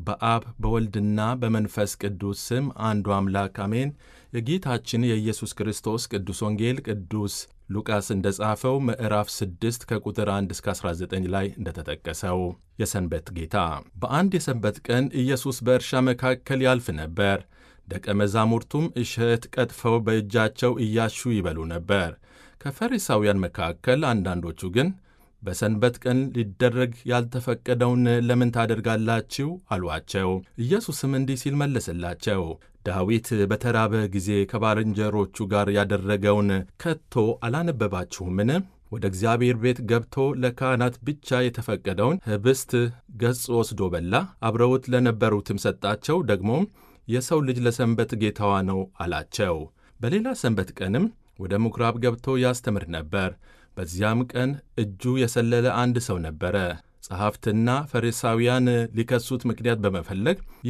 በአብ በወልድና በመንፈስ ቅዱስ ስም አንዱ አምላክ አሜን። የጌታችን የኢየሱስ ክርስቶስ ቅዱስ ወንጌል ቅዱስ ሉቃስ እንደ ጻፈው ምዕራፍ 6 ከቁጥር 1 እስከ 19 ላይ እንደተጠቀሰው የሰንበት ጌታ። በአንድ የሰንበት ቀን ኢየሱስ በእርሻ መካከል ያልፍ ነበር። ደቀ መዛሙርቱም እሸት ቀጥፈው በእጃቸው እያሹ ይበሉ ነበር። ከፈሪሳውያን መካከል አንዳንዶቹ ግን በሰንበት ቀን ሊደረግ ያልተፈቀደውን ለምን ታደርጋላችሁ? አሏቸው። ኢየሱስም እንዲህ ሲል መለሰላቸው፣ ዳዊት በተራበ ጊዜ ከባልንጀሮቹ ጋር ያደረገውን ከቶ አላነበባችሁምን? ወደ እግዚአብሔር ቤት ገብቶ ለካህናት ብቻ የተፈቀደውን ኅብስት ገጽ ወስዶ በላ፣ አብረውት ለነበሩትም ሰጣቸው። ደግሞም የሰው ልጅ ለሰንበት ጌታዋ ነው አላቸው። በሌላ ሰንበት ቀንም ወደ ምኵራብ ገብቶ ያስተምር ነበር። በዚያም ቀን እጁ የሰለለ አንድ ሰው ነበረ። ጸሐፍትና ፈሪሳውያን ሊከሱት ምክንያት በመፈለግ